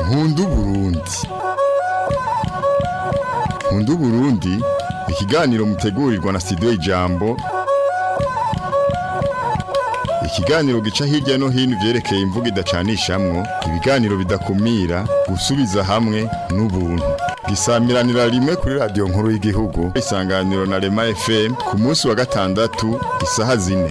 nkunda uburundi nkunda uburundi ikiganiro mutegurirwa na studio ijambo ikiganiro gica hirya no hino ivyerekeye imvugo idacanishamwo ibiganiro bidakumira gusubiza hamwe n'ubuntu gisamiranira rimwe kuri radiyo nkuru y'igihugu isanganiro na rema fm ku munsi wa gatandatu isaha zine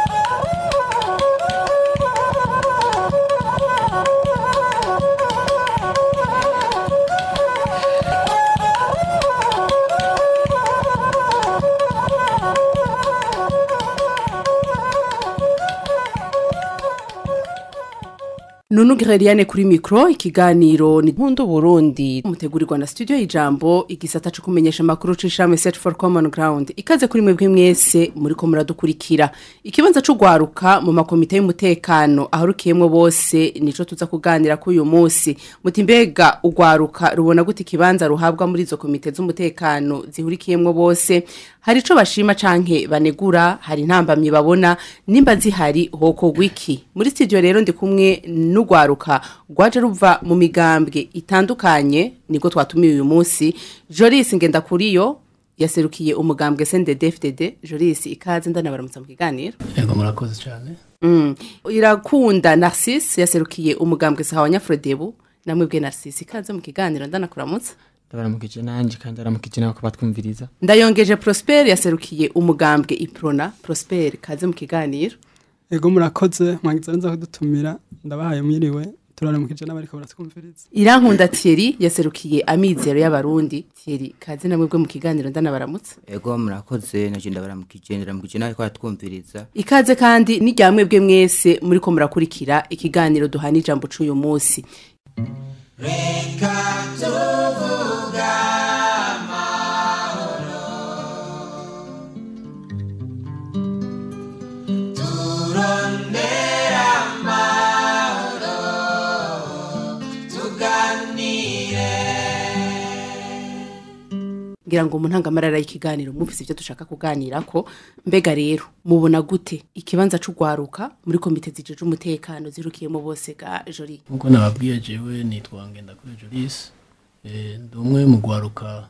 Nunu Gereriane kuri mikro ikiganiro ni Nkundu Burundi mutegurirwa na studio y'ijambo igisata cyo kumenyesha makuru c'ishame Set for Common Ground ikaze kuri mwebwe mwese muri ko muradukurikira ikibanza cyo gwaruka mu makomite y'umutekano ahorukiyemo bose nico tuza kuganira ku uyu munsi muti mbega ugwaruka rubona gute ikibanza ruhabwa muri izo komite z'umutekano zihurikiyemo bose hari ico bashima canke banegura hari intambamye babona nimba zihari hoko wiki muri studio rero ndi kumwe n'ugwaruka rwaje ruva mu migambwe itandukanye niko twatumiye uyu munsi Joris Ngendakuriyo yaserukiye umugambwe CNDD-FDD Joris ikaze ndanabaramutsa mu kiganiro Yego murakoze cyane. mm. irakunda Narcisse yaserukiye umugambwe Sawa Nyafrodebu namwe bwe Narcisse ikaze mu kiganiro ndanakuramutsa ndabaramukije nanjye kandi ndaramukije nawe ko batwumviriza ndayongeje Prosper yaserukiye umugambwe Iprona Prosper kaze mu kiganiro Ego murakoze mwagize nza kudutumira ndabahaye mwiriwe turaramukije n'abariko baratwumviriza Irankunda Thierry yaserukiye amizero y'abarundi Thierry kaze namwe bwe mu kiganiro ndanabaramutsa ego murakoze naje ndabaramukije ndaramukije nawe ko atwumviriza ikaze kandi n'iryamwe bwe mwese muri ko murakurikira ikiganiro duhana ijambo c'uyu munsi ngira ngo mu ntangamarara y'ikiganiro mwumvise ibyo dushaka kuganira ko mbega rero mubona gute ikibanza c'ugwaruka muri komite zijeje umutekano zirukiyemo bose ga jori Nkuko nababwiye jewe nitwa Ngendakuriyo Jolis. Eh ndi umwe mu gwaruka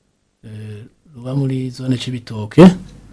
eh ruba muri zone c'ibitoke.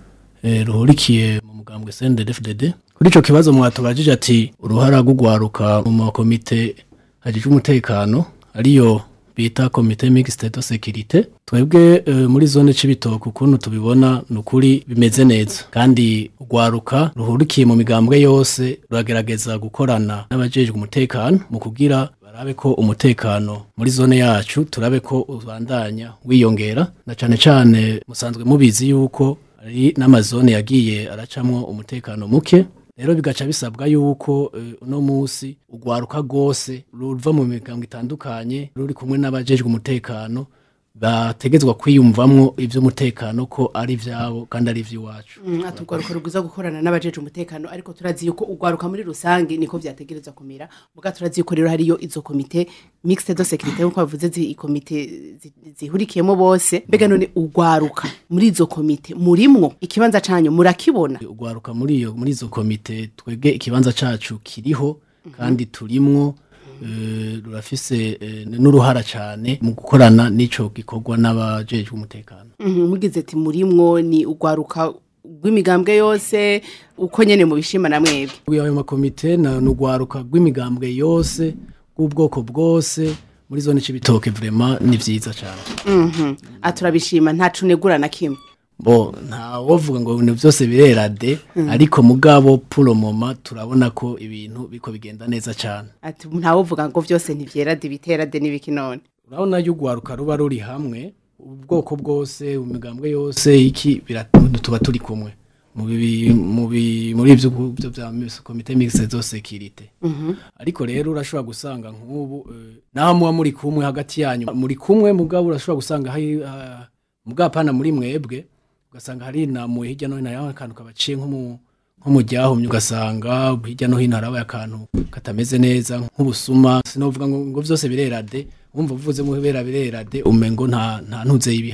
Eh ruhurikiye mu mugambwe CNDD-FDD. Kuri ico kibazo mwatubajije ati uruhara rw'ugwaruka mu makomite ajije umutekano ariyo bita komite mixte de sécurité twebwe e, muri zone c'ibitoke ukuntu tubibona nukuri bimeze neza kandi ugwaruka ruhurikiye mu migambwe yose ruragerageza gukorana n'abajejwe umutekano mu kugira barabe ko umutekano muri zone yacu turabe ko ubandanya wiyongera na cane cane musanzwe mubizi yuko ari n'amazone yagiye aracamwo umutekano muke rero bigaca bisabwa yuko eh, uno musi ugwaruka rwose ruva mu migambwe itandukanye ruri kumwe n'abajejwe umutekano bategezwa kwiyumvamwo ivy'umutekano ko ari vyabo kandi ari ivy'iwacu Mm, ati ugwaruka ruguza gukorana n'abajeje umutekano ariko turazi yuko ugwaruka muri rusange niko vyategerezwa kumera muga turazi yuko rero hariyo izo komite mixte de sécurité nkuko bavuze zi ikomite zi- zihurikiyemo bose mbega none ugwaruka muri izo komite murimwo ikibanza canyu murakibona ugwaruka muri iyo muri izo komite twebwe ikibanza cacu kiriho kandi turimwo eh, rurafise eh, n'uruhara cane mu gukorana n'ico gikorwa n'abajejwe umutekano Mhm, mugize ati murimwo ni ugwaruka rw'imigambwe yose uko nyene mubishima na mwebwe ayo makomite na n'ugwaruka rw'imigambwe yose bw'ubwoko bwose muri zone c'ibitoke vraiment ni vyiza cane Mhm, aturabishima ntacu negura na kimwe bo nta wovuga ngo ibintu byose birera de ariko mugabo puro moma turabona ko ibintu biko bigenda neza cyane ati ntawuvuga ngo vyose ntivyera de bitera de n'ibiki none urabona yo ugwaruka ruba ruri hamwe ubwoko bwose imigambwe yose iki bira- tuba turi kumwe mu bibi- mu bi- muri ivyo gu- byo bya komite mixte de sécurité ariko rero urashobora gusanga nk'ubu eh, naho muba muri kumwe hagati yanyu muri kumwe mugabo urashobora gusanga hari ah, mugapana muri mwebwe ugasanga hari namuye hirya no hino hariho akantu kabaciye nko mu nko mu ryahumye ugasanga hirya no hino harabaye akantu katameze neza nk'ubusuma sinovuga ngo ngo vyose birera de wumva uvuze mu bera birera de umengo nta nta ntuze y'ibihari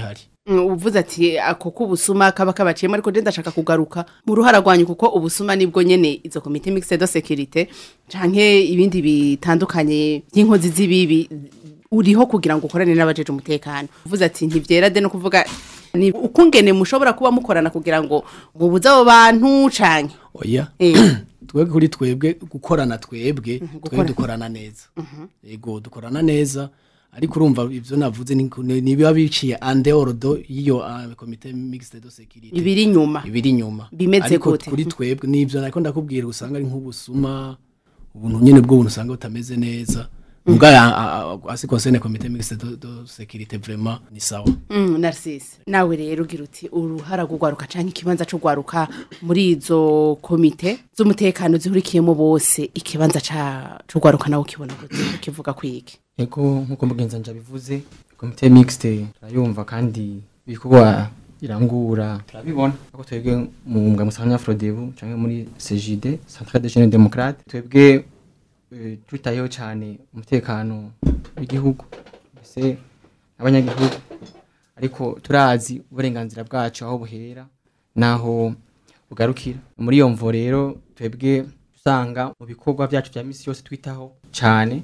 Mm, uvuze ati ako k'ubusuma kaba kabaciyemo ariko je ndashaka kugaruka mu ruhara rwanyu kuko ubusuma nibwo nyene izo komite mixte de sécurité canke ibindi bitandukanye by'inkozi z'ibibi uriho kugira ngo ukorane n'abajeje umutekano uvuze ati ntivyera de no kuvuga ni ukungene mushobora kuba mukorana kugira ngo mubuze abo bantu canke oya eh twebwe kuri twebwe gukorana twebwe gukora- twebwe dukorana neza yego dukorana neza ariko urumva ibyo navuze ni ni- nibiba biciye andeorodo y'iyo ah, komite mixte de sécurité ibiri inyuma ibiri inyuma Bimeze ariko gute? kuri twebwe nivyo nariko ndakubwira usanga ari nk'ubusuma ubuntu nyene bwo buntu usanga butameze neza mbwa asi concerne komite mixte de, de sécurité vraiment ni sawa Mm, Narcisse nawe rero ugira uti uruhara rugwaruka canke ikibanza cyo gwaruka muri izo komite z'umutekano zihurikiyemo bose ikibanza ca cyo gwaruka nawe ukibona gute ukivuga kwiki ego nk'uko mugenzi wanje abivuze komite mixte turayumva kandi ibikorwa irangura turabibona ako twebwe mu mbwa musanga Frodebu canke muri CJD Centrale des Jeunes Démocrates twebwe eh, twitayeho cyane umutekano w'igihugu mbese abanyagihugu ariko turazi uburenganzira bwacu aho buhera naho bugarukira muri iyo mvo rero twebwe usanga mu bikorwa byacu bya misi yose twitaho cyane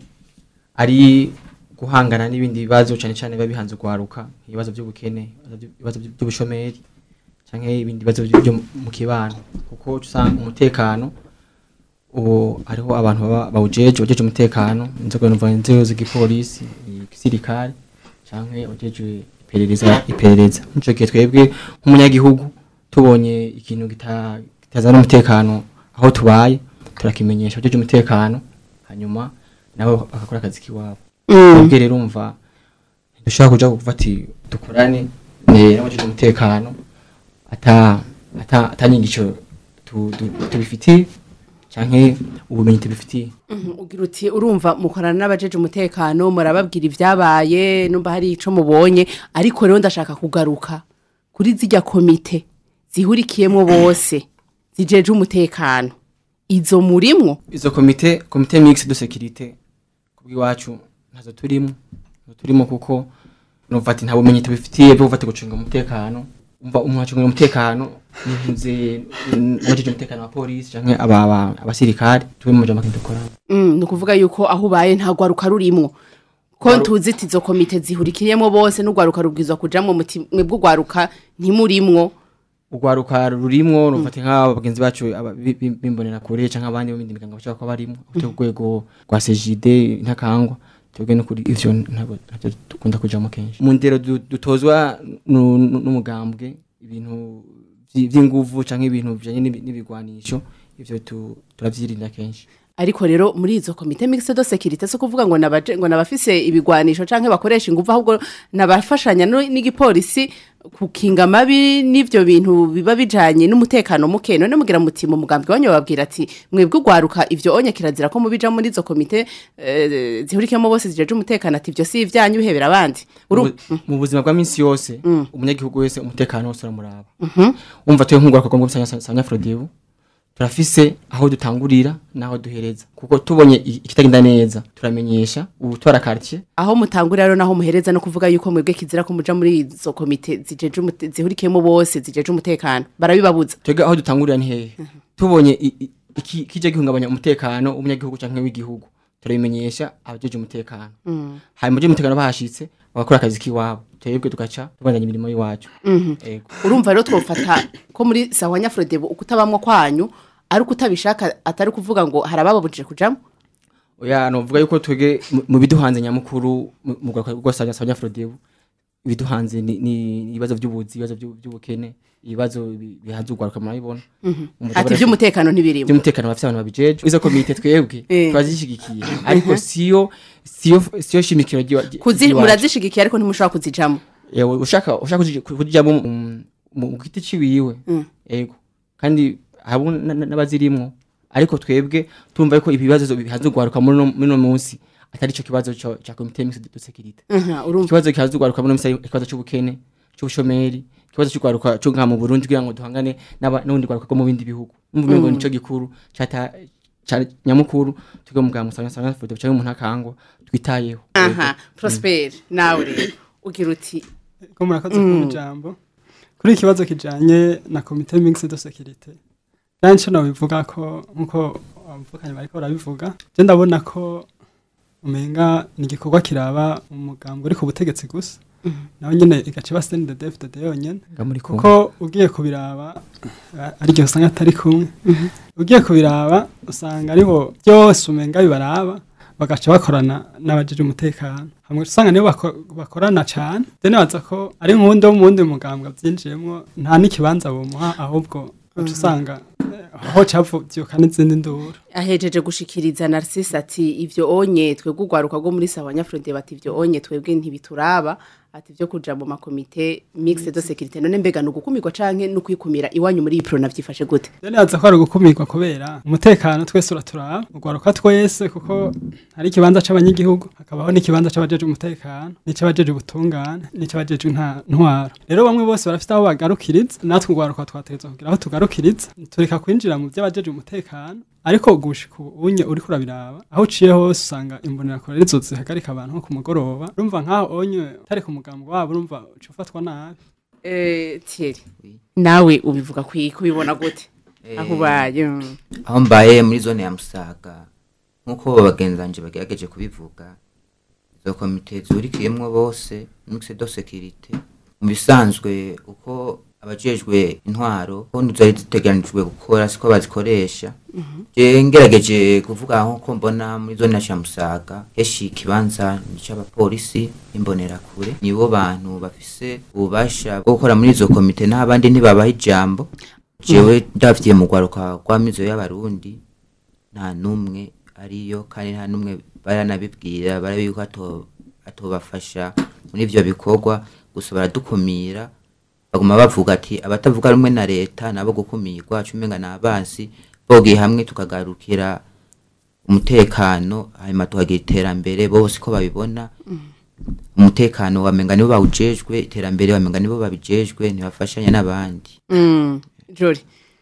ari guhangana n'ibindi bibazo cyane cyane biba bihanze urwaruka ibibazo by'ubukene ibibazo by- by'ubushomeri cyangwa ibindi bibazo byo byo mu kibano kuko uca usanga umutekano ubu hariho abantu baba bawujeje bajeje umutekano inzego numva inzego z'igipolisi igisirikare cyangwa abajeje iperereza iperereza nico gihe twebwe nk'umunyagihugu tubonye ikintu kita- kitazana umutekano aho tubaye turakimenyesha abajeje umutekano hanyuma nabo bagakora akazi k'iwabo twebwe rero umva dushaka kuja kuvuga ati dukorane eh, n'abajeje umutekano ata ata atanyigisho tu- tu- tubifitiye canke ubumenyi tubifitiye Mhm, ugira uti urumva mukorana n'abajeje umutekano murababwira ibyabaye numva hari ico mubonye ariko rero ndashaka kugaruka kuri zijya komite zihurikiyemo bose zijeje umutekano izo murimwo izo komite komite mix de sécurité kubw'iwacu ntazo turimo ntazo turimo kuko numva ati nta bumenyi tubifitiye bwo gufata gucunga umutekano umva umuntu acunga umutekano nivuze n'abajeje umutekano wa polisi canke aba- aba- abasirikare tube mu jambo dukorana Mm, ni ukuvuga yuko aho ubaye nta rwaruka rurimo ko tuzi ati izo komite zihurikiyemo bose n'urwaruka rubwirizwa kujamwo muti mwebwe urwaruka ntimurimwo urwaruka rurimwo rufata nk'aba bagenzi bacu aba- bi- bi- bimbonera kure canke abandi bo mu yindi miryango bashobora kuba barimo ku rwego rwa CJD ntakangwa twebwe no kuri ivyo ntabwo ntabyo dukunda kujamo kenshi mu ndero du- dutozwa nu- nu- n'umugambwe ibintu vyi- vy'inguvu canke ibintu bijanye n'ibi- n'ibigwanisho ivyo tu- turavyirinda kenshi ariko rero muri izo komite mixed de sécurité so kuvuga ngo nabaje ngo nabafise ibigwanisho canke bakoresha ingufu ahubwo nabafashanya no- n'igipolisi kukinga amabi n'ivyo bintu biba bijanye n'umutekano muke none mugira muti mu mugambi wanyu bababwira ati mwebwe ugwaruka ivyo onye kirazira ko mubija muri izo komite eh, zihurikiyemo bose zijeje umutekano ati ivyo si ivyanyu bihebera abandi Uru- Mu- mu buzima bwa minsi yose umunyagihugu wese umutekano wose uramuraba umva tuye nk'urwaruka rwo muri sanya Frodebu turafise aho dutangurira n'aho duhereza kuko tubonye i- ikitagenda neza turamenyesha ubutwara quartier aho mutangurira rero naho muhereza no kuvuga yuko mwebwe kizira ko muja muri izo komite zijeje umute- zihurikiyemo bose zijeje umutekano barabibabuza twebwe aho dutangurira ni hehe tubonye i- i- iki kije gihungabanya umutekano w'umunyagihugu canke w'igihugu turabimenyesha abajeje umutekano hanyuma abajeje umutekano bahashitse bagakora akazi k'iwabo twebwe tugaca tubandanya imirimo y'iwacu Ego. urumva rero twofata ko muri sawa nyafrodebo ukutabamwo kwanyu ari ukutabishaka atari kuvuga ngo hari abababujije kujamo oya novuga yuko twege mu- mu biduhanze nyamukuru mu- mu rwego rwose abanya Frodebu ibiduhanze ni ni ibibazo by'ubuzi ibibazo by'u- by'ubukene ibibazo bi- bihanze urwaruka murabibona Umutwe ati bara- iby'umutekano ntibirimo by'umutekano bafite abantu babijeje izo komite twebwe Eh. turazishigikiye ariko siyo siyo siyo shimikiro ry'iwa- ry- Kuzi- ry'iwacu. murazishigikiye ariko ntimushobora kuzijamo Yewe, ushaka ushaka kuji- kujyamo mu- mu mu giti ciwiwe ego kandi habo na- na- n'abazirimwo ariko twebwe tumva yuko ibibazo bihanze urwaruka muri uno- muri uno munsi atari ico kibazo co- ca komite mixed de sécurité Mhm, urumva ikibazo kihanze urwaruka muri uno munsi ari ikibazo c'ubukene c'ubushomeri ikibazo c'urwaruka co ngaha mu Burundi kugira ngo duhangane n'aba- n'ubundi rwaruka rwo mu bindi bihugu umva umengo nico gikuru cata ca nyamukuru twebwe mu bwa musanga sanga foto cyangwa umuntu akangwa twitayeho aha prosper nawe rero ugira uti ko murakoze ku ijambo kuri iki kibazo kijanye na komite mixed de sécurité benshi bivuga ko nkuko abavukanye bariko barabivuga je ndabona ko umenga ni igikorwa kiraba umugambwe uri ku butegetsi gusa nawe nyene igaca iba CNDD-FDD yonyene muri kumwe kuko ugiye kubiraba a- ari igihe usanga atari kumwe ugiye kubiraba usanga aribo byose umenga bibaraba bagaca bakorana n'abajeje umutekano hamwe usanga nibo bako- bakorana cane dene baza ko ari nk'uwundi wo mu wundi mugambwe avyinjiyemwo nta n'ikibanza bomuha ahubwo uca usanga eh, aho cavuka n'izindi nduru ahejeje gushikiriza Narcisse ati ivyo onye twebwe urwaruka rwo muri sawa nyafrode bati ivyo onye twebwe ntibituraba ati vyo kuja mu makomite mixed de sécurité none mbega no gukumirwa canke no kwikumira iwanyu muri ipro navyifashe gute dene baza ko ari ugukumirwa kubera umutekano twese uraturaba urwaruka twese kuko hari ikibanza c'abanyagihugu hakabaho n'ikibanza c'abajeje umutekano n'ic'abajeje ubutungane n'ic'abajeje nta- ntwaro rero bamwe bose barafite aho bagarukiriza natwe urwaruka twategerezwa kugira aho tugarukiriza tureka kwinjira mu vy'abajeje umutekano ariko gushika unye uriko urabiraba aho uciye hose usanga imbonerakure arizo zihagarika abantu nko ku mugoroba urumva nk'aho onye utari ku mugambo wabo urumva uca ufatwa nabi eh Thierry Oui. nawe ubivuga kwi kubibona gute aho ubaye mm. aho mbaye muri zone ya musaga nk'uko bagenzi banje bagerageje kubivuga izo komite zurikiyemwo bose mixed de sécurité mu bisanzwe uko abajejwe intwaro ko zari ziteganijwe gukora siko bazikoresha je ngerageje kuvuga nk'uko mbona muri zone ya musaga heshi ikibanza ni c'abapolisi imbonerakure nibo bantu bafise ububasha bwo gukora muri izo komite naho abandi ntibabaha ijambo jewe ndavyiye mu rwaruka rwa mizo y'abarundi nta numwe ariyo kandi nta numwe baranabibwira barabi yuko ato- atobafasha muri ivyo bikorwa gusa baradukumira baguma bavuga ati abatavuga rumwe na leta nabo gukumirwa cumenga n'abasi bogiye hamwe tukagarukira umutekano hanyuma tukagira iterambere bose ko babibona umutekano wamenga nibo bawujejwe iterambere wamenga nibo babijejwe ntibafashanya n'abandi Mm, Jori.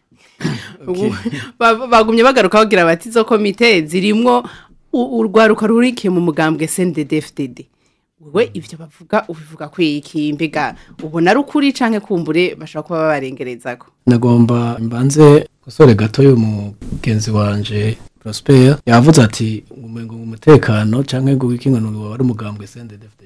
Ubu- ba- bagumye bagaruka bagira bati izo komite zirimwo u- urwaruka rurikiye mu mugambwe CNDD-FDD. Wewe ivyo bavuga ubivuga kwiki mbega ubona ari ukuri canke kumbure bashobora kuba babarengerezako. nagomba mbanze gusore gato y'umugenzi wanje Prosper yavuze ati umengo umutekano canke ngo wikingano wari umugambwe CNDD-FDD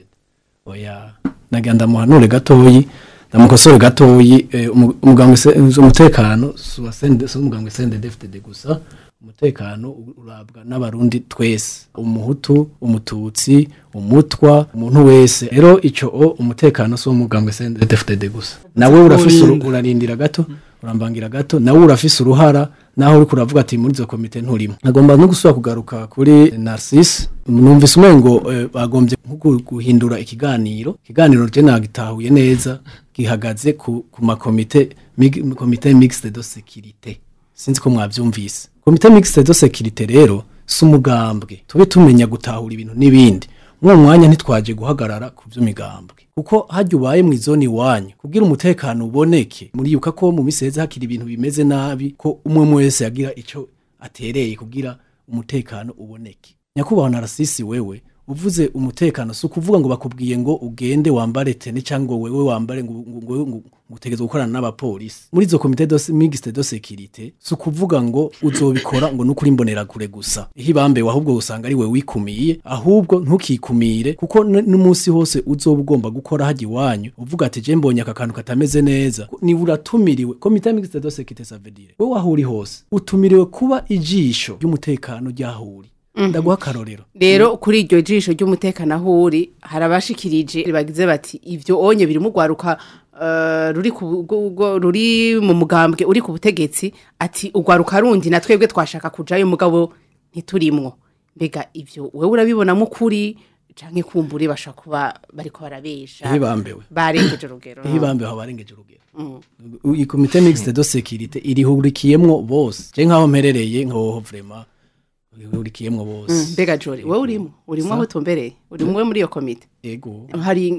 oya nagira ndamuhanure gatoyi ndamukosore gatoyi eh, umu- umugambwe se- umutekano si uwa CND si umugambwe CNDD-FDD gusa umutekano u- urabwa n'abarundi twese umuhutu umututsi umutwa umuntu wese rero ico o umutekano si umugambwe CNDD-FDD gusa nawe urafise uru- Urinda. urarindira gato urambangira gato nawe urafise uruhara naho uriko uravuga ati muri izo komite nturimo agomba no gusubira kugaruka kuri Narcisse numvise umengo eh, bagombye nko gu- guhindura ikiganiro ikiganiro je nagitahuye neza gihagaze ku, ku makomite mig, komite mixte de sécurité sinzi ko mwavyumvise komite mixte de sécurité rero si umugambwe tube tumenya gutahura ibintu n'ibindi mwuwo mwanya ntitwaje guhagarara ku vy'imigambwe kuko hajya ubaye mu izoni iwanyu kugira umutekano uboneke muriyuka ko mu misi heza hakiri ibintu bimeze nabi ko umwe umwe wese yagira ico atereye kugira umutekano uboneke nyakubahwa narasisi wewe uvuze umutekano si ukuvuga ngo bakubwiye ngo ugende wambare tene cyangwa ngo wewe wambare ngo ngo- ngo- ngo- ngo utegeze gukorana n'abapolisi muri izo komite dos- mixte de sécurité si ukuvuga ngo uzobikora ngo nukuri imbonerakure gusa ihe ibambewe ahubwo usanga ari we wikumiye ahubwo ntukikumire kuko n- n'umunsi hose uzoba ugomba gukora hajya iwanyu uvuga ati je mbonye aka kantu katameze neza ni uratumiriwe komite mixte de sécurité ça veut dire wowe aho uri hose utumiriwe kuba ijisho ry'umutekano ryahuri ndaguha akarorero Rero kuri iryo jisho ry'umutekano aho uri harabashikirije bagize bati ivyo onye biri mu rwaruka eh, ruri ku gu- gu- ruri mu mugambwe uri ku butegetsi ati urwaruka rundi na twebwe twashaka kujayo mugabo ntiturimwo mbega ivyo wewe urabibonamo ukuri canke kumbure bashobora kuba bariko barabesha ihe bambewe barengeje urugero ihe bambewe aho barengeje urugero iyi komite mixte de sécurité irihurikiyemwo bose je nkaho mperereye nkaho vraiment irihurikiyemwo bose mbega jori wewe urimo urimo aho tumbereye urimo muri iyo komite ego hari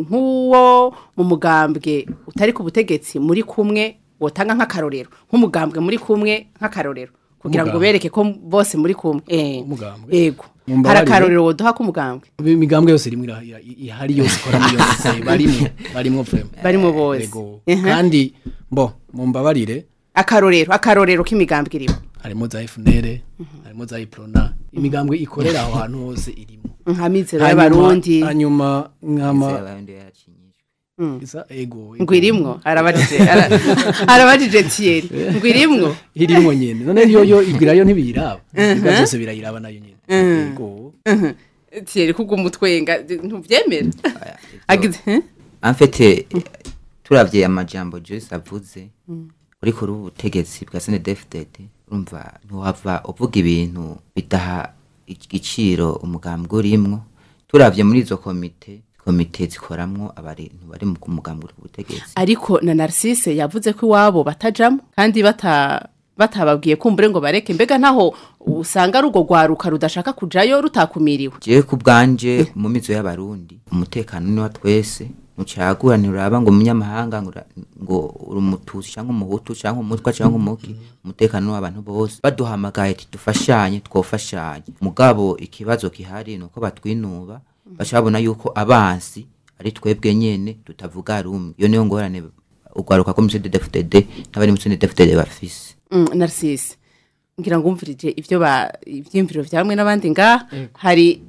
nk'uwo mu mugambwe utari ku butegetsi muri kumwe wotanga nk'akarorero nk'umugambwe muri kumwe nk'akarorero kugira ngo Umugambwe. bereke ko bose muri kumwe Eh, Umugambwe. yego hari Mumbabarire. akarorero woduha k'umugambwe imigambwe yose rimwe ira- ira- ihari yose ikora muri yose barimo barimo vraiment barimo bose Yego. Mhm. kandi bo mumbabarire akarorero akarorero k'imigambwe irimo harimo za FNL harimo za Iprona imigambwe ikorera aho hantu hose irimo nka mizero Hanyuma- y'abarundi hanyuma nkama abarundi yacinyijwe isa ego ngo irimwo arabajije ara- arabajije Thierry ngo irimwo irimo nyene none yo yo igwirayo ntibiyiraba ibyo byose birayiraba nayo nyene ego Thierry kuko umutwenga ntuvyemera agize eh? amfete turavye amajambo Joyce avuze uri kuri ubu butegetsi bwa SNDFDD urumva ntiwava uvuga ibintu bidaha igiciro umugambwe urimwo turavye muri izo komite komite zikoramwo abantu bari mu mugambwe uri ku butegetsi ariko na Narcisse yavuze ko iwabo batajamo kandi bata batababwiye kumbure ngo bareke mbega ntaho usanga ari urwo rwaruka rudashaka kujayo rutakumiriwe jewe ku bwanje mu mizo y'abarundi umutekano ni wa twese ntucagura nturaba ngo umunyamahanga ngo ura- ngo uri umutusi cyangwa umuhutu cyangwa umutwa cyangwa umuki umutekano ni w'abantu bose baduhamagaye ati dufashanye twofashanye mugabo ikibazo gihari ni uko batwinuba baca babona yuko abansi ari twebwe nyene tutavuga rumwe iyo niyo ngorane ugwaruka ko muri CNDD-FDD n'abari muri CNDD-FDD bafise mm, Narcisse ngira ngo umvirije ivyo ba ivyimviro vya bamwe n'abandi nga hari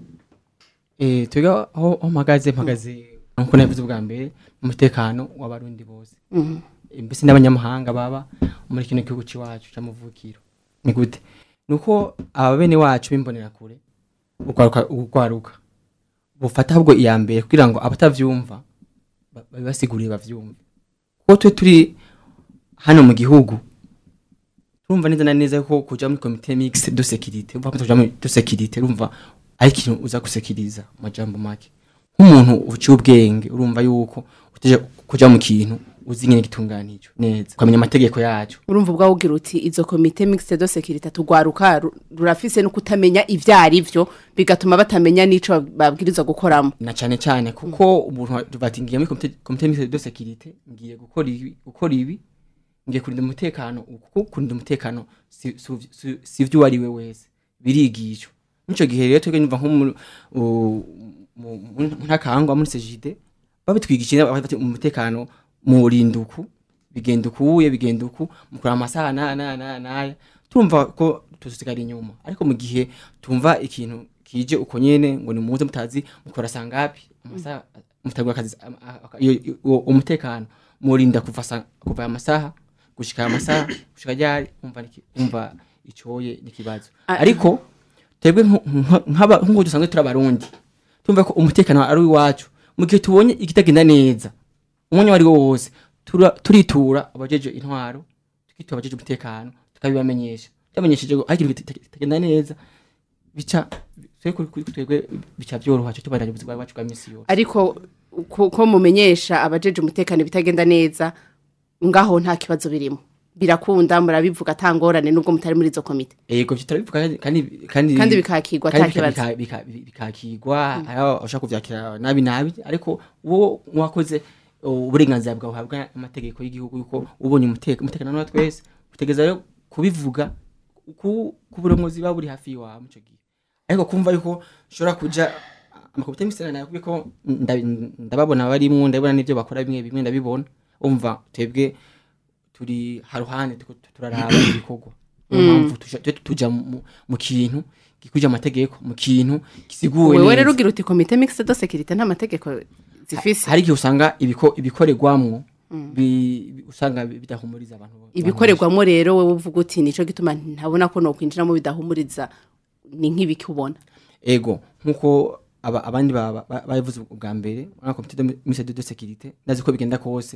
Eh, twiga aho aho mpagaze mpagaze nkuko nabivuze ubwa mbere umutekano w'abarundi bose Eh, mbese n'abanyamahanga baba muri kino gihugu c'iwacu c'amavukiro ni gute nuko aba bene wacu b'imbonera kure ugwaruka ugwaruka bufata ahubwo iya mbere kugira ngo abatavyumva ba- babibasigurire bavyumve kuko twe turi hano mu gihugu turumva neza na neza ko kuja muri komite mixte de sécurité umva kuja muri de sécurité urumva ari ikintu uza gusekiriza amajambo make nk'umuntu uciye ubwenge urumva yuko uteje kuja mu kintu uzi nyene gitunganijwe neza ukamenya amategeko yacu urumva ubwawe ugira uti izo komite mixte de sécurité tugwaruka ru- rurafise no kutamenya ivyo ari vyo bigatuma batamenya n'ico babwirizwa gukoramo na cane cane kuko umuntu bati ngiye muri komite komite mixte de sécurité ngiye gukora ibi gukora ibi ngiye kurinda umutekano kuko kurinda umutekano si si- si- si ivyo uwari we wese birigishwa nico gihe rero twebwe nyumva nko mu- u- mu mu ntakangwa muri sejide babitwigishije bati umutekano mu rinduku bigenda ukuye bigenda uku mukora amasaha na na na naya turumva ko tusigara inyuma ariko mu gihe tumva ikintu kije uko nyene ngo ni muze mutazi mukora sangapi amasaha mutagura akazi am- a- a- iyo- iyo- uwo umutekano murinda kuva sa- kuva amasaha gushika amasaha gushika ryari umva niki- umva icoye n'ikibazo A- ariko twebwe nku- nka- nk'aba- nk'uko dusanzwe turi abarundi tumva ko umutekano ari uwacu mu gihe tubonye ikitagenda neza umwanya wari wo wose tura- turitura abajeje intwaro tukitura abajeje umutekano tukabibamenyesha tubamenyesheje ngo hari ikintu kita- kitagenda neza bica twebwe kuri- kuri twebwe bica byoroha cyo tubandanya ubuzima bwacu bwa misi yose ariko ko ko mumenyesha abajeje umutekano bitagenda neza ngaho nta kibazo birimo birakunda murabivuga atangorane nubwo mutari muri izo komite yego byo turabivuga kandi- kandi kandi kandi bikakirwa kandi ata bika- kibazo bika- bika- bikakigwa aho ushaka kuvyakira nabi nabi ariko wowe wakoze uh, uburenganzira bwawe uhabwa amategeko y'igihugu yuko ubonye umuteka- umutekano wa twese utegeza rero kubivuga ku ku burongozi buba buri hafi yawe mu cyo gihe ariko kumva yuko ushobora kuja amakomite misana nayo ko ndabi- ndababona barimwo ndabona n'ibyo bakora bimwe bimwe ndabibona umva twebwe turi haruhande turiko turaraba ibikorwa niyo mpamvu tuja- tuje tuja mu- mu kintu gikuje amategeko mu kintu gisiguwe wewe neza. rero ugira uti komite mixte de sécurité nta mategeko zifise hari igihe usanga ibiko- ibikorerwamwo bi- bi- usanga bidahumuriza abantu bo- ibikorerwamo rero wowe uvuga uti nico gituma ntabona ko nokwinjiramo bidahumuriza ni nk'ibiki ubona ego nkuko aba, abandi ba- ba- babivuze ubwa mbere muri komite de mise de sécurité ndazi ko bigenda kose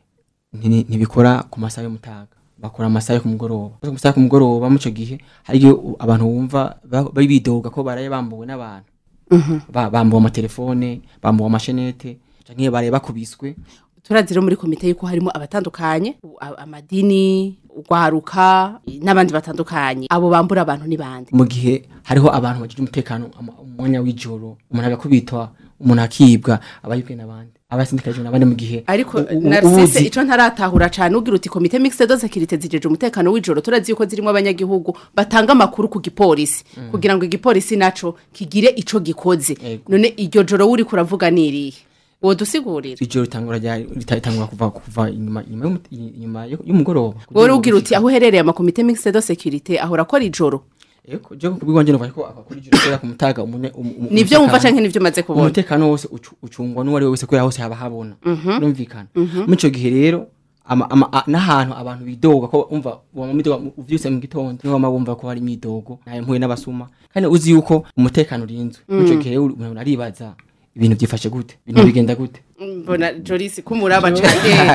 nti- ntibikora ku masaha y'umutaga bakora amasaha yo ku mugoroba ku masaha yo ku mugoroba mu ico gihe hari igihe u- abantu bumva ba- bari bidoga ko baraye bambuwe n'abantu Ba- bambuwe amatelefone bambuwe amashenete canke baraye bakubiswe turazi rero muri komite yuko harimo abatandukanye u- a- amadini urwaruka n'abandi batandukanye abo bambura abantu ni bande mu gihe hariho abantu bagira umutekano ama- umwanya w'ijoro umuntu agakubitwa umuntu akibwa aba yibwe n'abandi abasindikajwe n'abandi mu gihe ariko u- u- narsise ubuzi- ico ntaratahura cane ugira uti komite mixte de sécurité zijeje umutekano w'ijoro turazi yuko zirimo abanyagihugu batanga amakuru ku gipolisi kugira ngo igipolisi naco kigire ico gikoze Ego. none iryo joro uri kuravuga nirihe wodusigurira ijoro ritangura rya- rita- ritangura kuva kuva inyuma inyuma y'umu- inyuma yo- y'umugoroba wowe ugira uti aho uherereye amakomite mixte de sécurité ahora akora ijoro Eko, je kubigwanje numva ko akakora ijoro kubera ku mutaga umunye- um- um- nivyo wumva umutekano- canke nivyo umaze kubona umutekano wose ucu- ucungwa n'uwari we wese kubera hose haba habona urumvikana muri ico gihe rero ama- ama- a- n'ahantu abantu bidoga ko umva wama midoga uvyutse mu gitondo niho wama wumva ko hari imidogo nayo mpuye n'abasuma kandi uzi yuko umutekano urinzwe muri ico gihe rero umuntu aribaza ibintu byifashe gute ibintu bigenda gute mbona jorisi kumuraba cane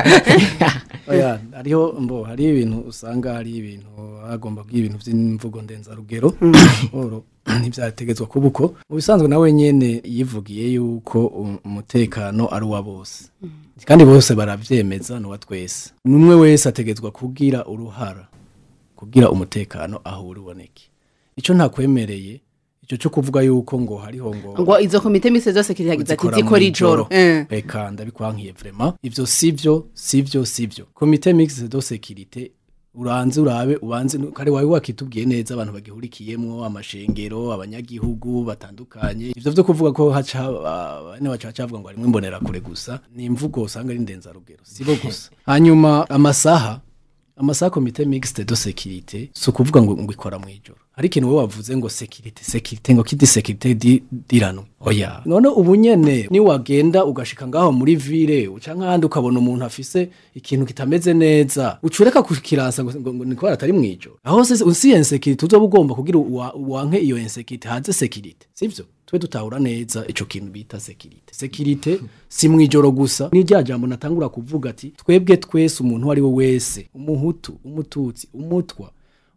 oya hariho mbo hari ibintu usanga hari ibintu hagomba kugira ibintu by'imvugo ndenzarugero oro ntibyategetswe kuba uko mu bisanzwe nawe nyene yivugiye yuko um- umutekano ari uwa bose kandi bose baravyemeza n'uwa twese n'umwe wese ategetswa kugira uruhara kugira umutekano aho uri uboneke ico ntakwemereye ico cyo kuvuga yuko ngo hariho ngo ngo izo komite mixte de sécurité yagize ati zikora ijoro Eh. reka ndabikwankiye vraiment ivyo sivyo sivyo sivyo komite mixte de sécurité uranze urabe ubanze kare wawe wakitubwiye neza abantu bagihurikiyemwo amashengero abanyagihugu batandukanye ivyo vyo kuvuga ko haca ah, bane baca bacavuga ngo harimwo imbonera kure gusa ni imvugo usanga ari ndenzarugero sibo gusa hanyuma amasaha amasaha komite mixte de sécurité si ukuvuga ngo ngo ikora mu ijoro hari ikintu wowe wavuze ngo sécurité sécurité ngo kidi sécurité di dirano oya none ubu nyene ni wagenda ugashika ngaho muri ville uca nk'ahandi ukabona umuntu afise ikintu kitameze neza ucureka kukirasa ngo, ngo, ngo ni kubera atari mu ijoro aho se usi insécurité uzoba ugomba kugira uwa- uwanke iyo insécurité hanze sécurité sivyo twe dutahura neza ico kintu bita sécurité sécurité si mu ijoro gusa ni rya jambo natangura kuvuga ati twebwe twese umuntu uwo ari we wese umuhutu umututsi umutwa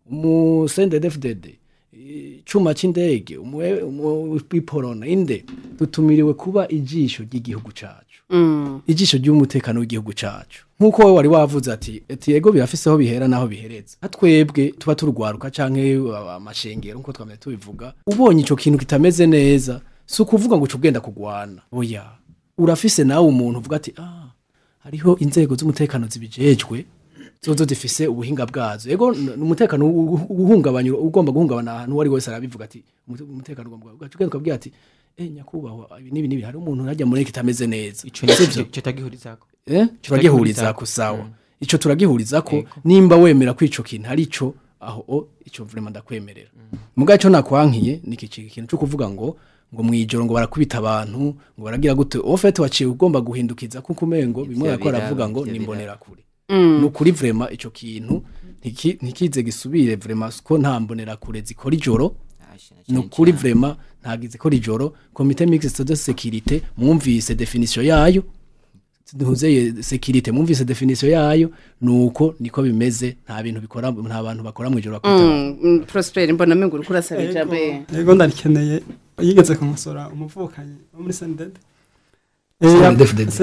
umusendedefdede icuma c'indege umwe- umu- iporona inde dutumiriwe kuba ijisho ry'igihugu cacu ijisho ry'umutekano w'igihugu cacu nk'uko wowe wari wavuze ati ati ego birafiseho bihera naho bihereza nka twebwe tuba turugwaruka canke uh, amashengero nk'uko twamye tubivuga ubonye ico kintu kitameze neza si ukuvuga ngo uca ugenda kugwana oya urafise nawe umuntu uvuga ati ah hariho inzego z'umutekano zibijejwe zozo zifise ubuhinga bwazo yego n- umutekano u- u- uhungabanya ugomba guhungabana ahantu uwo ari wese arabivuga ati "Umute- umutekano ugomba ugaca ugenda ukabwira ati eh nyakubahwa ibi n'ibi n'ibi hari umuntu najya muri kitameze neza ico ni Sivyo? ico tagihurizako eh turagihurizako sawa ico turagihurizako nimba wemera ko ico kintu ari ico aho o ico vraiment ndakwemerera muga ico nakwankiye ni iki kintu cyo kuvuga ngo ngo mwijoro ngo barakubita abantu ngo baragira gute ofete waciye ugomba guhindukiza kuko umengo bimwe Ivyo yakora biraba, aravuga ngo ivyo nimbonera kure ni ukuri vraiment ico kintu ntiki- ntikize gisubire vraiment ko nta mbonera kure zikora ijoro ni ukuri vraiment ntagize ikora ijoro komite mixte de sécurité mwumvise definition yayo ntuzeye sécurité mwumvise definition yayo nuko niko bimeze nta bintu bikora nta bantu bakora mu ijoro bakubita abantu. Mm, Prosper mbona mengo uriko urasaba Ego, ijambo ego ndarikeneye yigeze kumusora umuvukanyi wo muri sendede CNDD-FDD.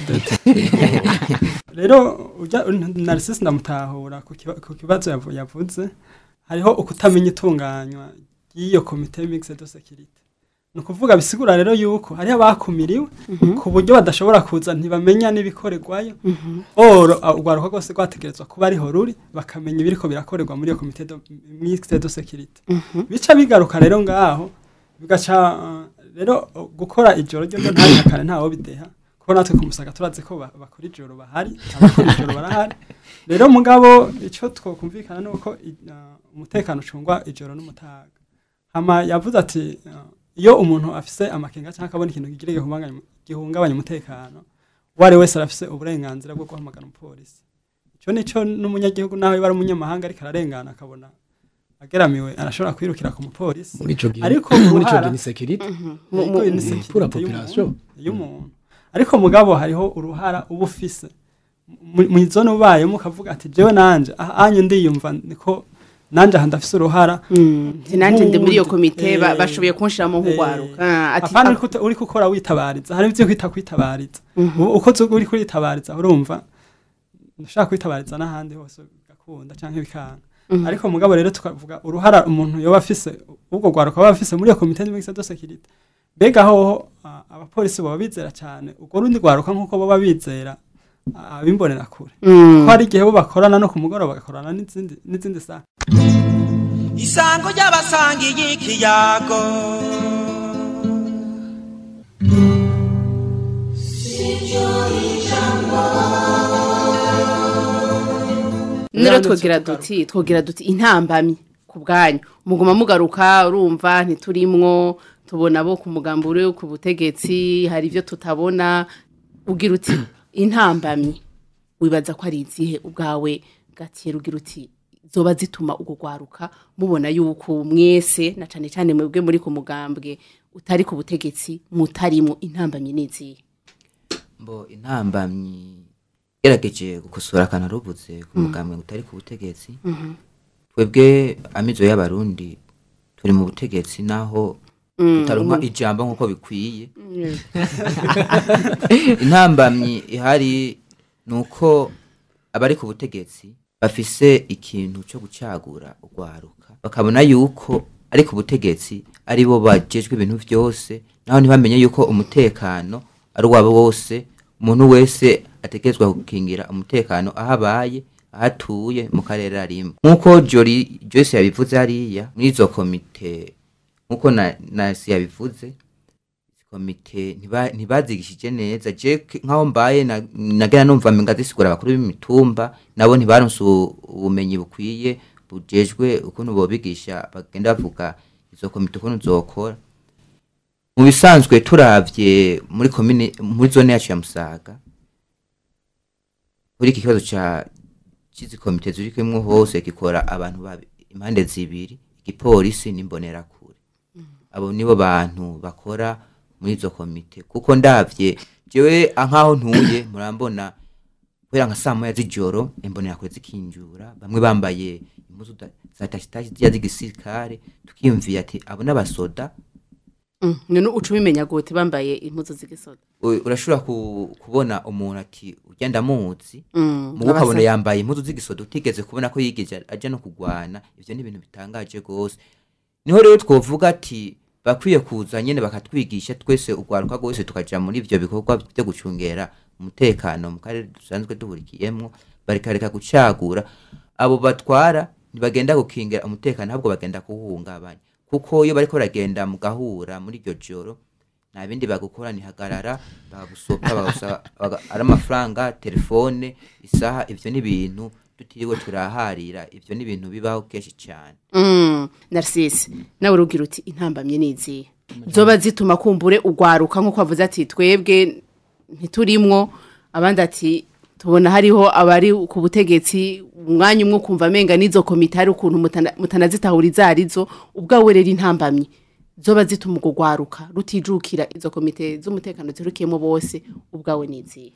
rero ujya narisisi ndamutahura ku kiba- ku kibazo yavu- yavuze hariho ukutamenya itunganywa ry'iyo komite mixed de security ni ukuvuga bisigura rero yuko hariho abakumiriwe ku buryo badashobora kuza ntibamenya n'ibikorerwayo oro ah, urwaruka rwose rwategerezwa kuba ariho ruri bakamenya ibiriko birakorerwa muri iyo komite de- mixed de security bica bigaruka rero ngaho bigaca uh, rero uh, gukora ijoro ryo ryo ntahakane ntawo bideha kuko natwe ku musaga turazi ko ba- bakora ijoro bahari abakora ijoro barahari rero mugabo icyo twokumvikana ni uko i- uh, umutekano ucungwa ijoro n'umutaga hama yavuze ati uh, iyo umuntu afise amakenga cyangwa akabona ikintu kigira gihungabanya gihungabanya umutekano uwo ari wese arafise uburenganzira bwo guhamagara umupolisi icyo nicyo n'umunyagihugu nawe yaba ari umunyamahanga ariko ararengana akabona ageramiwe arashobora kwirukira ku mupolisi muri ico gihe Ariko muri ico uruhara- gihe ni sécurité mu- Ariko mu- ni security pour la y'umuntu- population. y'umuntu ariko mugabo hariho uruhara uba ufise Mu- mu zone ubayemo ukavuga ati jewe nanje aha anyu ndiyumva niko nanje aha ndafise uruhara sinanje ndi muri iyo Nk'uwundi. komite ba- Eh, bashoboye kunshiramo nk'ugwaruka Ah, ati apana uriko uta- uriko ukora witabariza hari ivyo kwita kwitabariza Ubu uko uzi uri kuritabariza urumva ushaka kwitabariza n'ahandi hose bigakunda canke bikanga ariko mugabo rero tukavuga uruhara umuntu yoba afise ubwo rwaruka aba afise muri iyo komite mixed de security mbega hoho ah, abapolisi baba bizera cyane urwo rundi rwaruka nk'uko baba bizera ah, abimbonera kure Mm. ko hari igihe bo bakorana no ku mugoroba bagakorana n'izindi n'izindi saha isango ry'abasangiye ikiyago rero twogira duti twogira duti intambamyi ku bwanyu muguma mugaruka urumva ntiturimwo tubona bo ku mugambi uri ku butegetsi hari ibyo tutabona ugira uti intambamyi wibaza ko ari izihe ubwawe gatera ugira uti zoba zituma ugo gwaruka mubona yuko mwese na cane cane mwebwe muri ku mugambwe utari ku butegetsi mutarimwo intambamyi n'izihe mbo intambamyi gerageje gukosora akanarubuze ku mugambwe utari ku butegetsi twebwe amizo y'abarundi turi mu butegetsi naho tutaronka ijambo nk'uko bikwiye intambamyi ihari ni uko abari ku butegetsi bafise ikintu cyo gucagura urwaruka bakabona yuko ari ku butegetsi ari bo bajejwe ibintu byose naho ntibamenye yuko umutekano ari uwabo wose umuntu wese ategerezwa gukingira umutekano aho abaye aho atuye mu karere arimo nk'uko jori joyce yabivuze hariya muri izo komite nk'uko na nasi yabivuze komite ntiba- ntibazigishije neza je k- nkaho mbaye na- nagera numva menga zisigura abakuru b'imitumba nabo ntibaronse ubu- ubumenyi bukwiye bujejwe ukuntu bobigisha bagenda bavuga izo komite ukuntu zokora mu bisanzwe turavye muri komine muri zone yacu ya musaga kuri iki kibazo ca cizi komite zirikimwo hose gikora abantu babi impande zibiri igipolisi n'imbonerakure abo nibo bantu bakora muri izo komite kuko ndavye jewe nkaho ntuye murambona kubera nka saa moya z'ijoro imbonerakure zikinjura bamwe bambaye impuzu da- za tashitashi ziya z'igisirikare tukiyumviye ati abo n'abasoda Mm, none uca ubimenya gute bambaye impuzu z'igisoda u- urashobora ku- kubona umuntu ati ugenda muzi Mm, mugu ukabona abasa- yambaye impuzu z'igisoda utigeze kubona ko yigeze aja no kugwana ivyo ni ibintu bitangaje gose niho rero twovuga ati bakwiye kuza nyene bakatwigisha twese urwaruka rwose tukaja muri ivyo bikorwa vyo gucungera umutekano mu karere dusanzwe duhurikiyemwo barikareka gucagura abo batwara ntibagenda gukingira umutekano ahubwo bagenda kuwuhungabanya kuko iyo bariko baragenda mu gahura muri iryo joro nta bindi bagukora nihagarara bagusopa bagusaba baga- ari amafaranga telefone isaha ivyo ni ibintu tutiriwe turaharira ivyo ni ibintu bibaho kenshi cyane Mm, Narcisse nawe urugira uti intambamye n'izihe zoba zituma kumbure ugwaruka nk'uko wavuze ati twebwe ntiturimwo abandi ati tubona hariho abari ku butegetsi umwanya umwe ukumva amenga n'izo komite hari ukuntu mutana- mutanazitahura izo arizo ubwawe rero intambamye zoba zituma urwo gwaruka rutijukira izo komite z'umutekano zirukiyemo bose ubwawe n'izihe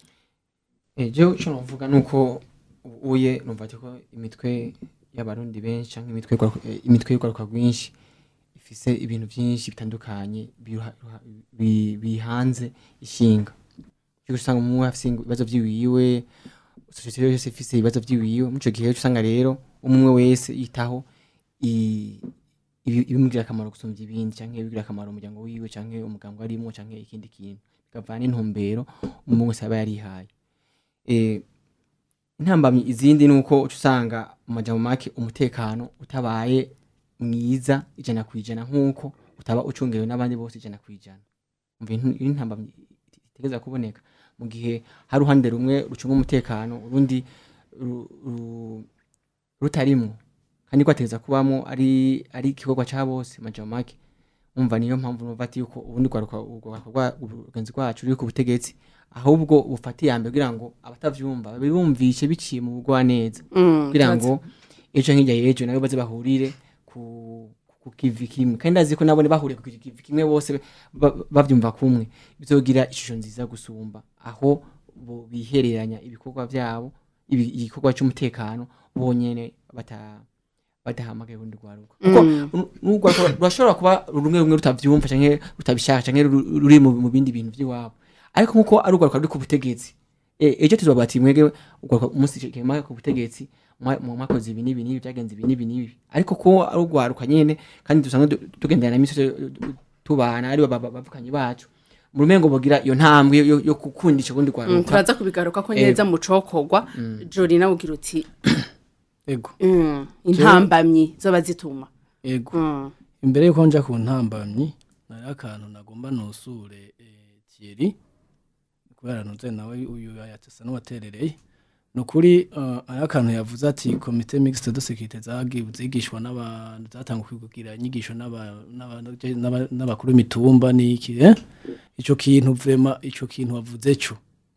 ejo icyo navuga ni uko uye numva ati ko imitwe y'abarundi benshi cyangwa imitwe y'urwaruka- eh, imitwe y'urwaruka rwinshi ifise ibintu byinshi bitandukanye biruha- ruha- bi- bihanze ishinga cyo usanga umwe afise ibibazo by'iwiwe sosiyete yose ifise ibibazo by'iwiwe muri icyo gihe uca usanga rero umwe wese yitaho i- ibi- ibimugirira akamaro gusumvya ibindi cyangwa ibigirira akamaro umuryango wiwe cyangwa umuganga arimwo cyangwa ikindi kintu bikavana n'intumbero umwe wese aba yarihaye eh, intambamyi izindi ni uko uca usanga mu majambo make umutekano utabaye mwiza ijana ku ijana nk'uko utaba ucungewe n'abandi bose ijana ku ijana umva iyi ni intambamyi itegereza kuboneka mu gihe hari uruhande rumwe rucunga umutekano urundi ru- ru- rutarimwo kandi ko ategereza kubamo ari ari igikorwa cya bose mu majambo make umva niyo mpamvu numva ati yuko ubundi rwaruka urwaruka rwa- urugenzi rwacu ruri ku butegetsi ahubwo bufata iya mbere kugira ngo abatavyumva bibumvishe biciye mu bugwaneza Mm, kugira ngo ejo nk'ijya y'ejo nabo baze bahurire ku ku kivi kimwe kandi ndazi ko nabo bahuriye ku kivi kimwe bose ba- bavyumva kumwe bizogira ishusho nziza gusumba aho bo bihereranya ibikorwa vyabo ibi- igikorwa cy'umutekano bonyene bata badahamagaye urundi rwaruka kuko uru- n'urwaruka rurashobora kuba rumwe rumwe rutavyumva canke rutabishaka canke ru- ruri mu mu bindi bintu vy'iwabo ariko nkuko ari urwaruka ruri ku butegetsi e- ejo tuzoba ati mwege urwaruka umunsi kema ku butegetsi mwa- mwa- mwakoze ibi n'ibi n'ibi byagenze ibi n'ibi n'ibi ariko ko ari urwaruka nyene kandi dusanzwe du- tugendana na misi yose, du- tubana ari bavukanye bacu mu rumengo bogira iyo ntambwe yo, yo gukundisha ubundi Mm, kwaruka turaza kubigaruka ko neza mu cokorwa jori nawe ugira uti ego mm, intambamyi zoba zituma ego Mm. imbere yuko nja ku ntambamyi nari akantu nagomba nusure eh, Thierry kubera ntuze nawe uyu yatesa n'uwaterereye ni ukuri uh, ari akantu yavuze ati komite mixte de sécurité zagi- zigishwa n'abantu zatangwa kugira inyigisho n'aba- n'aba- n'aba- n'abakuru b'imitumba n'iki eh? ico kintu vrema ico kintu wavuze cyo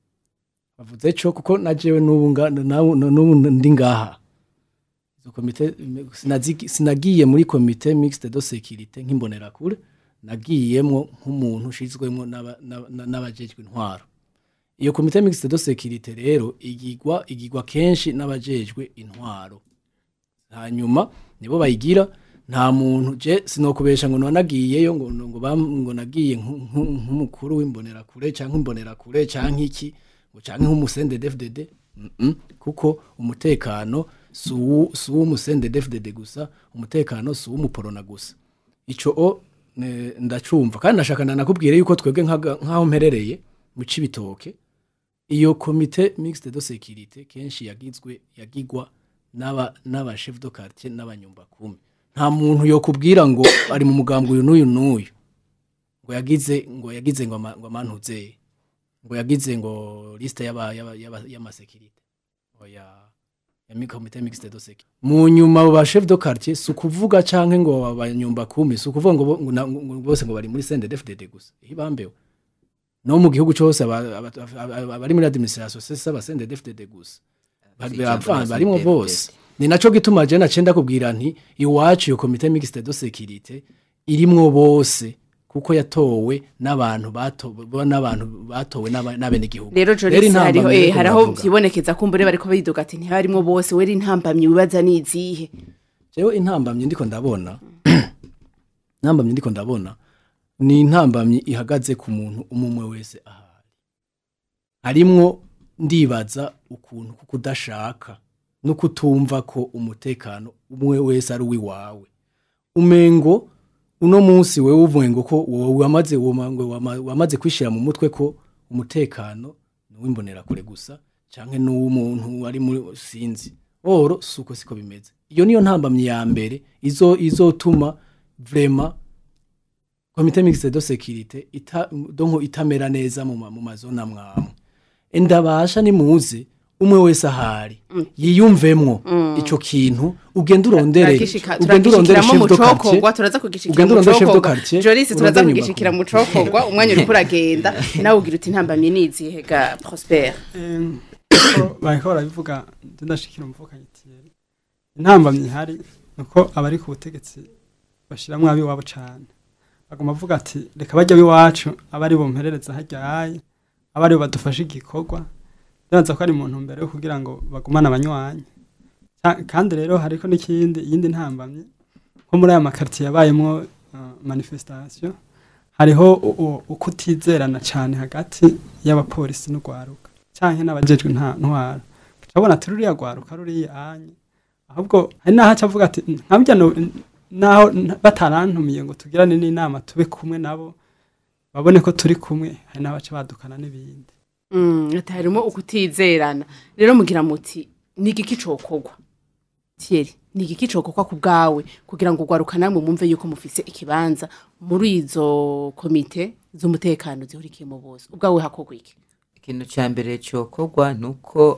wavuze cyo kuko najewe n'ubu nga- nabu- n'ubu ndi ngaha izo komite sinazigi- sinagiye muri komite mixte de sécurité nk'imbonerakure nagiyemwo nk'umuntu ushizwemwo n'aba- n'aba- n'abajejwe intwaro iyo komite mixte de sécurité rero igigwa igigwa kenshi n'abajejwe intwaro hanyuma nibo bayigira nta muntu je sinokubesha ngo nanagiyeyo ngo ngo bam- ngo nagiye nku- nku- nk'umukuru w'imbonerakure canke imbonerakure canke iki ngo canke nk'umusende DFDD mm -mm, kuko umutekano si uwu- si uw'umusende DFDD gusa umutekano si uw'umuporona gusa ico o ne- ndacumva kandi nashaka nanakubwire yuko twebwe nkaga- nk'aho mperereye mu cibitoke iyo komite mixte de sécurité kenshi yagizwe yagigwa n'aba n'aba chef de quartier n'abanyumba kumi nta muntu yokubwira ngo ari mu mugambwe uyu n'uyu n'uyu ngo yagize ngo yagize ngo ama- ngo amantuze ngo yagize ngo liste y'aba y'aba- y'aba- y'amasekirite oya ya mi komite mixte de sécurité mu nyuma abo ba chef de quartier si ukuvuga canke ngo abanyumba kumi si ukuvuga ngo bo- ngo na- ngo bose ngo bari muri CNDD-FDD gusa ihibambewe no mu gihugu cyose aba- aba- aba- abari muri administration sesa abasende DFDD gusa Bari- ijambo bava- la barimo CNDD. bose ni naco gituma je nace ndakubwira nti iwacu iyo komite mixte de sécurité irimwo bose kuko yatowe n'abantu batowe n'abantu batowe n'aba- n'abenegihugu rero jorisi intambamyi hariho rero eh, hariho ndavuga. vyibonekeza kumbure bariko bidoga ati ntibarimo bose wera intambamyi wibaza nizihe jewe intambamyi ndiko ndabona intambamyi ndiko ndabona ni intambamyi ihagaze ku muntu umumwe wese ahari harimwo ndibaza ukuntu kuko udashaka no kutumva ko umutekano umwe wese ari uwiwawe umengo uno munsi wewe uvuye ngo ko wowe wamaze wama- ngo wama- wamaze kwishira mu mutwe ko umutekano ni uw'imbonerakure gusa canke n'uw'umuntu ari muri sinzi oro suko siko bimeze iyo niyo ntambamyi ya mbere izo izotuma vrema komite mixte de sécurité ita donko itamera neza mu ma- mu mazona mwamwe endabasha nimuze umwe wese ahari yiyumvemwo ico kintu ugenda urondere Turagishika- ugenda urondere turagishikiramo chef mu de quartier cokorwa turaza kugishikira ugenda mu urondere chef de cokorwa quartier jorisi turaza urondere kugishikira mu inyubako. cokorwa umwanya uriko uragenda nawe ugira uti intambamyi nizihe ga prosper Em, ko bariko barabivuga nje ndashikira umuvukanyi Thierry intambamyi ihari nuko abari ku butegetsi bashiramwo abiwabo cane baguma bavuga ati reka bajya biwacu abari bumperereza haryaye abari badufashe igikorwa ndabaza ko ari mu ntumbero yo kugira ngo bagumane abanywanyi Ca- kandi rero hariko n'ikindi iyindi ntambamyi nko muri aya makartier yabayemwo uh, manifestation hariho u- u- ukutizerana cane hagati y'abapolisi n'urwaruka canke n'abajejwe nta ntwara cabona ati ruriya rwaruka ruriya anye ahubwo hari naho aca avuga ati nkabya naho n- batarantumiye ngo tugirane n'inama tube kumwe nabo babone ko turi kumwe hari n'abaca badukana n'ibindi Mm, ati harimo ukutizerana rero mugira muti ni igiki cokorwa Thierry ni igiki cokorwa ku bwawe kugira ngo ugwaruka namwe mumve yuko mufise ikibanza muri izo komite z'umutekano zihurikiyemo bose ubwawe hakorwa iki ikintu cya mbere cyokorwa ni uko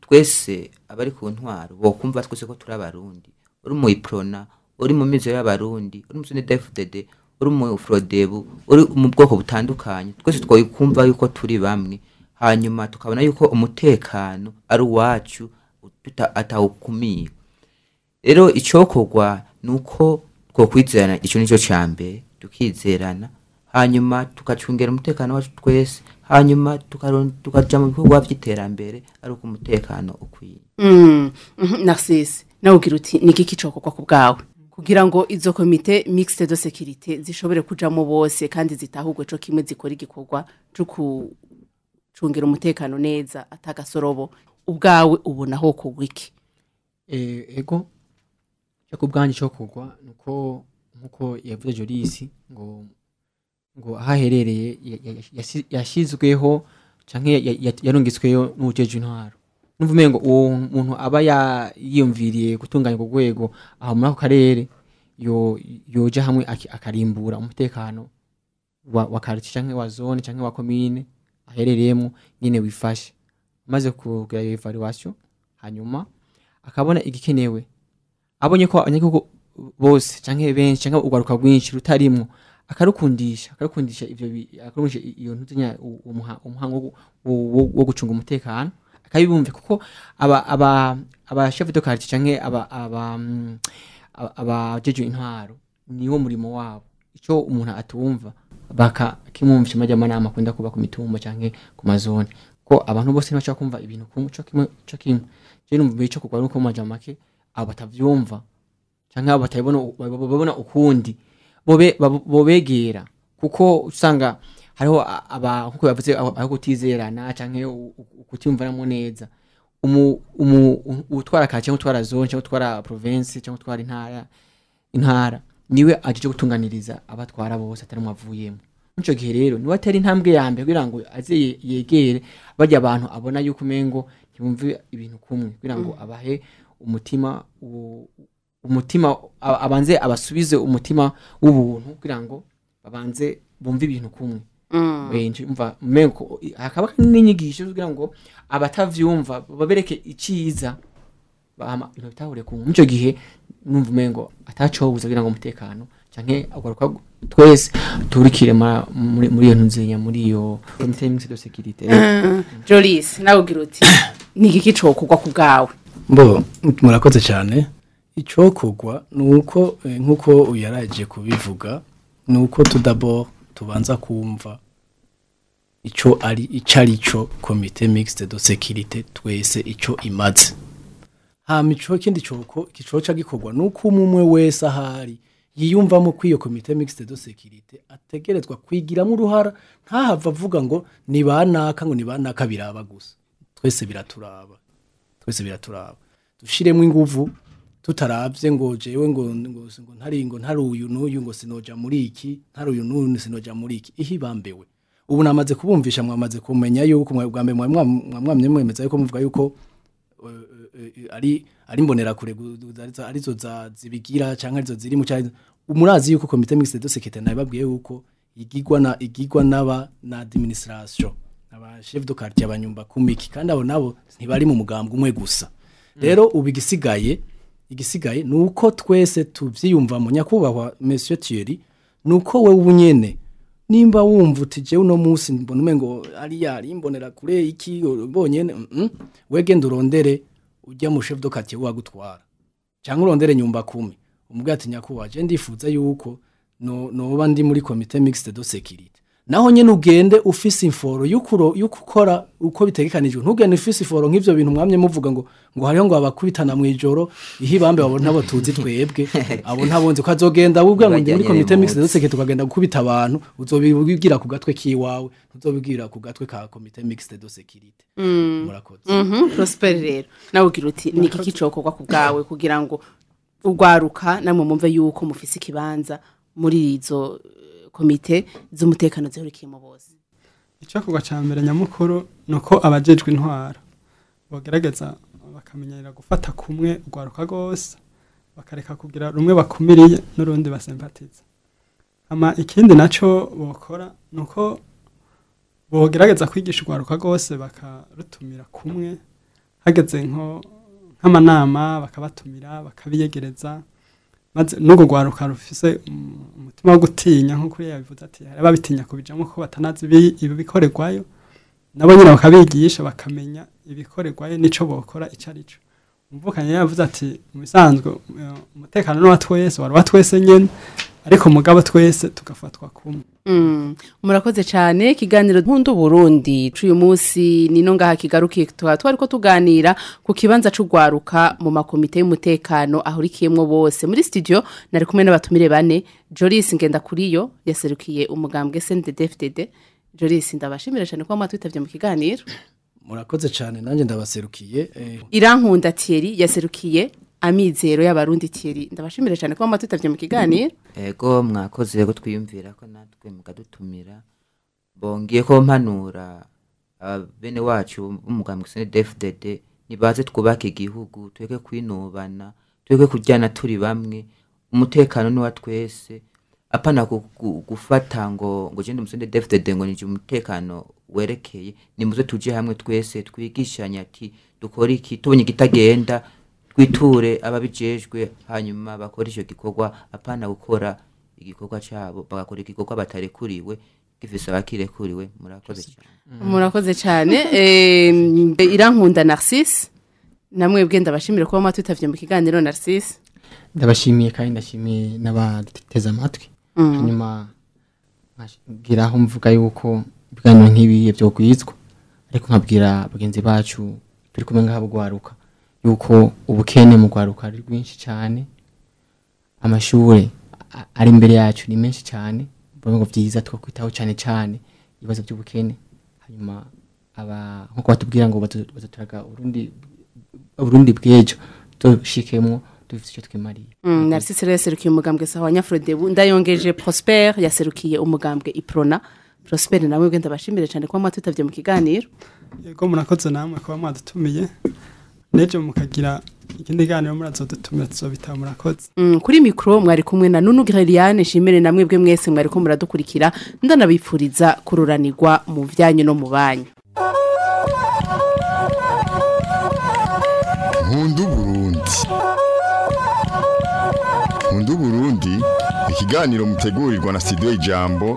twese abari ku ntwaro bokumva twese ko turi abarundi uri mu iprona uri mu mizo y'abarundi uri mu snedfdd uri mu frodebu uri mu bwoko butandukanye twese twokumva yuko turi bamwe hanyuma tukabona yuko umutekano ari uwacu tuta- atawukumira rero icyokorwa ni uko twokwizerana icyo ni cyo cya mbere tukizerana hanyuma tukacungera umutekano wacu twese hanyuma tukaron- tukaja mu bikorwa by'iterambere ari uko umutekano ukwiye Mm, mhm, Narcisse nawe ugira uti ni igiki cokorwa ku bwawe kugira ngo izo komite mixte de sécurité zishobore kujamo bose kandi zitahugwe co kimwe zikora igikorwa co kucungira umutekano neza atagasorobo ubwawe ubona ho kugwa iki Eh, ego cyo ku bwanjye cyo kugwa nuko nkuko yavuze Joris ngo ngo aho aherereye ya- ya- yasi- yashyizweho canke ya- ya- yarungitsweyo n'ubujeje intwaro numva umengo uwo muntu aba ya- yiyumviriye gutunganya urwo rwego aho muri ako karere yo yoja hamwe aki- akarimbura umutekano wa, wa quartier canke wa zone canke wa commune aherereyemo nyene wifashe maze kugira iyo evaluation hanyuma akabona igikenewe abonye ko abanyagihugu bose canke benshi canke urwaruka rwinshi rutarimwo akarukundisha akarukundisha ivyo bi- akarukundisha i- iyo ntuzenya umuhango wo- wo- wo wo gucunga umutekano akabibumve kuko aba aba aba chef de quartier canke aba aba mm, aba- abajeje intwaro niwo murimo wabo ico umuntu atumva baka kimumvisha amajya amanama akunda kuba ku mitumba canke ku mazone ko abantu bose ntibashaka kumva ibintu kumwe co kimwe co kimwe je numva ico kugwa nuko mu majambo make abo batavyumva canke abo batabibona babona ukundi bobe babo- bobegera kuko usanga hariho a- aba nkuko yavuze aho aho kutizerana canke u- u- kutimvanamo neza umu umu u- utwara kare cyangwa utwara zone cyangwa utwara province cyangwa utwara intara intara niwe aje gutunganiriza abatwara bose atari mwavuyemo muco gihe rero niwe atari intambwe ya mbere kugira ngo aze ye- yegere barya abantu abona yuko umengo ntibumve ibintu kumwe kugira ngo abahe umutima u- umutima a- abanze abasubize umutima w'ubuntu kugira ngo babanze bumve ibintu kumwe benshi umva mengo hakaba n'inyigisho kugira ngo abatavyumva babereke iciza bama ibintu bitahure ku muco gihe numva umengo atacobuza kugira ngo umutekano canke agaruka twese turikire ma- muri muri iyo ntuzinya muri iyo comité mixte de sécurité Jolis nawe ugira uti ni igiki cokugwa ku bwawe mbo murakoze cyane icokogwa ni uko eh, nk'uko uyaraje kubivuga ni uko tudabo tubanza kumva ico ari ico ari cyo komite mixte de sécurité twese ico imaze hama ico kindi coko kicoca gikorwa nuko umwe wese ahari yiyumvamo ko iyo komite mixte de sécurité ategerezwa kwigiramo uruhara ntahava avuga ngo ni banaka ngo ni banaka biraba gusa twese biraturaba twese biraturaba dushiremo inguvu tutaravye ngo jewe ngo ngo ngo ntari ngo ntari uyu n'uyu ngo sinoja muri iki ntari uyu n'uyu sinoja muri iki ihibambewe ubu namaze kubumvisha mwamaze kumenya yuko mwe bwa mbere mwa- mwa- mwa- mwamye mwemeza yuko muvuga yuko eh, eh, ari ari mbonera kure arizo arizo za zibigira canke arizo ziri mu cyari umurazi yuko komite mixte de sécurité nababwiye yuko igigwa na igigwa naba na administration aba chef de quartier abanyumba kumiki kandi abo nabo ntibari mu mugambwe umwe gusa rero ubu igisigaye igisigaye ni uko twese tuvyiyumva mu nyakubahwa monsieur Thierry ni uko we ubunyene nimba wumva uti jewe uno munsi mbona umengo ari yari mbonera kure iki bonyene mm -mm. wegenda urondere ujya mu chef de quartier wagutwara cyangwa urondere nyumba kumi umubwira ati nyakubahwa je ndifuza yuko no noba ndi muri comité mixte de sécurité naho nyene ugende ufise inforo y'ukuro y'ukukora uko bitegekanijwe ntugende ufise inforo nk'ivyo bintu mwamye muvuga ngo ngo hariho ngo abakubitana mu ijoro ihibambe abo ntabo tuzi twebwe abo ntabonzi ko azogenda wubwa ngo ndi muri Bajyanye comité mixte de n'impunzi. sécurité ukagenda gukubita abantu uzobibwira ku gatwe kiwawe ntuzobibwira ku gatwe ka comité mixte de sécurité murakoze Mhm, Prosper rero nawe ugira uti ni igiki cokogwa ku bwawe kugira ngo urwaruka namwe mumve yuko mufise ikibanza muri izo eh, komite z'umutekano zihurikiyemo bose icyakorwa cya mbere nyamukuru ni uko abajejwe intwara bagerageza bakamenyera gufata kumwe urwaruka rwose bakareka kugira rumwe bakumiriye n'urundi basempatiza ama ikindi nacyo bokora ni uko bogerageza kwigisha urwaruka rwose bakarutumira kumwe hageze nko nk'amanama bakabatumira bakabiyegereza maze n'urwo rwaruka rufise um, umutima wo gutinya nk'uko uriya yabivuze ati hari ababitinya kubijamo ko batanazi ibi- ibikorerwayo nabo nyine bakabigisha bakamenya ibikorerwayo n'ico bokora ico ari cyo umvukanye yavuze ati mu bisanzwe eh, umutekano ni uwa twese wari uwa twese nyene ariko mugabo twese tugafatwa kumwe Mm, murakoze cyane ikiganiro nkundu Burundi c'uyu munsi nino ngaha kigarukiye tukaba twariko tuganira ku kibanza c'ugwaruka mu makomite y'umutekano ahurikiyemwo bose muri studio nari kumwe n'abatumire bane Jolis Ngendakuriyo yaserukiye umugambwe SNDD-FDD Jolis ndabashimira cyane ko mwatwitavye mu kiganiro murakoze cyane nanjye ndabaserukiye eh, Irankunda Thierry yaserukiye amizero y'abarundi Thierry ndabashimire cyane kuba matutavye mu kiganiro ego mwakoze ko twiyumvira ko natwe mukadutumira bongeye ko mpanura aba bene wacu b'umugambwe CNDD-FDD nibaze twubake igihugu tweke kwinubana tweke kujyana turi bamwe umutekano ni wa twese apana gu- gu- gufata ngo ngo jende musende DFDD ngo nije umutekano werekeye nimuze tuje hamwe twese twigishanye ati dukora iki tubonye kitagenda twiture ababijejwe hanyuma bakora icyo gikorwa apana gukora igikorwa cyabo bagakora igikorwa batarekuriwe gifise abakirekuriwe murakoze cyane murakoze cyane eh, mbe- irankunda Narcisse namwe bwe ndabashimire kuba matutavye mu kiganiro Narcisse ndabashimiye kandi ndashimiye n'abateze amatwi hanyuma nkabwira aho mvuga yuko ibiganiro nk'ibi byo kwizwa ariko nkabwira bagenzi bacu turi kumwe ngaha bugwaruka yuko ubukene mu gwaruka ari rwinshi cyane amashuri a- ari imbere yacu ni menshi cyane mbona ngo byiza twakwitaho cyane cyane ibibazo by'ubukene hanyuma aba nkuko batubwira ngo batu- bazaturaga urundi urundi bw'ejo dushikemwo dufite icyo twimariye Mm, Narcisse rero yaserukiye umugambwe sawa Nyafrodebu ndayongeje Prosper yaserukiye umugambwe Iprona Prosper namwe bwe ndabashimire cyane kuba matutavye mu kiganiro yego murakoze namwe kuba mwadutumiye n'ejo mukagira ikindi ganiro murazodutumira tuzobitaba murakoze Mm, kuri mikro mwari kumwe na Nunu Greliane shimire namwe bwe mwese mwari ko muradukurikira ndanabipfuriza kururanirwa mu vyanyu no mu banyu Nkundu Burundi Nkundu Burundi ikiganiro mutegurirwa na studio Ijambo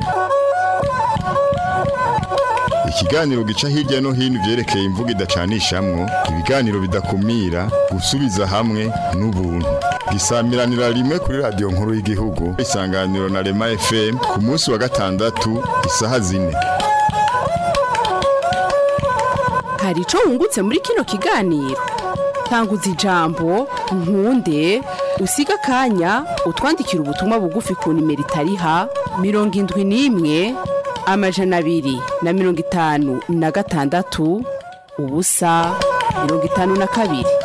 ikiganiro gica hirya no hino ivyerekeye imvugo idacanishamwo ibiganiro bidakumira gusubiza hamwe n'ubuntu gisamiranira rimwe kuri radio nkuru y'igihugu isanganiro na Rema FM ku munsi wa gatandatu isaha zine hari ico wungutse muri kino kiganiro tanguza ijambo nkunde usiga akanya utwandikira ubutumwa bugufi ku nimero itariha mirongo indwi n'imwe amajana abiri na mirongo itanu na gatandatu ubusa mirongo itanu na kabiri